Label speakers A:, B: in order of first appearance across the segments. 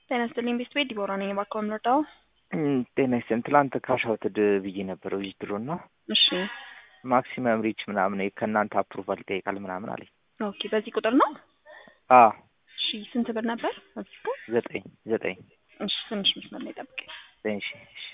A: ጤና ይስጥልኝ ቤት ቤት ዲቦራ ነኝ። እባክዎ የምንወጣው
B: ጤና ይስጥልኝ። ትላንት ካሻውትድ ብዬ ነበረ ዊዝድሮ እና
A: እሺ
B: ማክሲመም ሪች ምናምን ከእናንተ አፕሩቫል ይጠይቃል ምናምን አለኝ።
A: ኦኬ በዚህ ቁጥር ነው?
B: አ
A: እሺ ስንት ብር ነበር? እዚህ ጋር
B: ዘጠኝ ዘጠኝ
A: እሺ ትንሽ መስመር ላይ ጠብቀኝ።
B: ዘጠኝ ሺ እሺ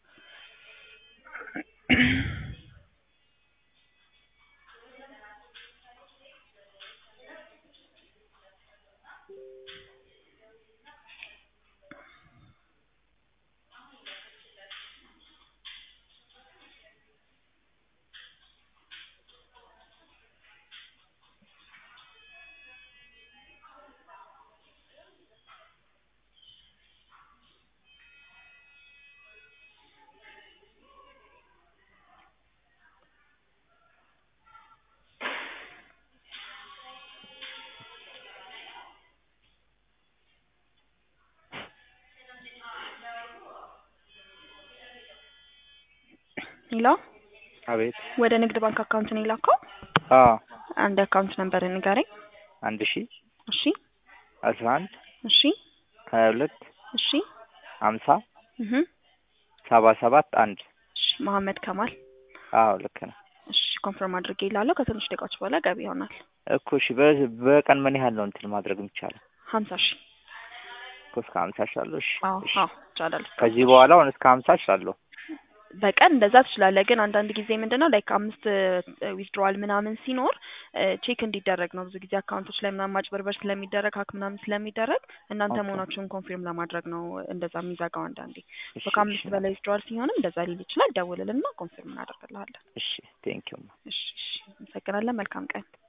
A: ሄሎ
B: አቤት
A: ወደ ንግድ ባንክ አካውንት ነው የላከው?
B: አ
A: አንድ አካውንት ነበር ንገረኝ።
B: አንድ ሺ
A: እሺ
B: አስራ አንድ
A: እሺ
B: ሀያ ሁለት
A: እሺ
B: ሀምሳ
A: እህ
B: ሰባ ሰባት አንድ
A: እሺ መሀመድ ከማል
B: አዎ ልክ ነው
A: እሺ ኮንፈርም አድርጌ ይላለሁ። ከትንሽ ደቂቃዎች በኋላ ገቢ ይሆናል።
B: እኮ እሺ በ- በቀን ምን ያህል ነው እንትን ማድረግ የሚቻለው?
A: ሀምሳ ሺ
B: እኮ እስከ ሀምሳ እችላለሁ። እሺ
A: አዎ
B: እሺ።
A: አዎ ይቻላል።
B: ከዚህ በኋላ አሁን እስከ ሀምሳ እችላለሁ።
A: በቀን እንደዛ ትችላለህ። ግን አንዳንድ ጊዜ ምንድን ነው ላይክ አምስት ዊዝድሮዋል ምናምን ሲኖር ቼክ እንዲደረግ ነው። ብዙ ጊዜ አካውንቶች ላይ ምናምን ማጭበርበር ስለሚደረግ ሀክ ምናምን ስለሚደረግ እናንተ
B: ኦኬ።
A: መሆናችሁን ኮንፊርም ለማድረግ ነው እንደዛ የሚዘጋው። አንዳንዴ
B: እሺ
A: ከአምስት
B: እሺ
A: በላይ ዊዝድሮዋል ሲሆንም እንደዛ ሊል ይችላል። ደውልልና ኮንፊርም እናደርግልሃለን።
B: እሺ ቴንኪው
A: እሺ እሺ፣ አመሰግናለን። መልካም ቀን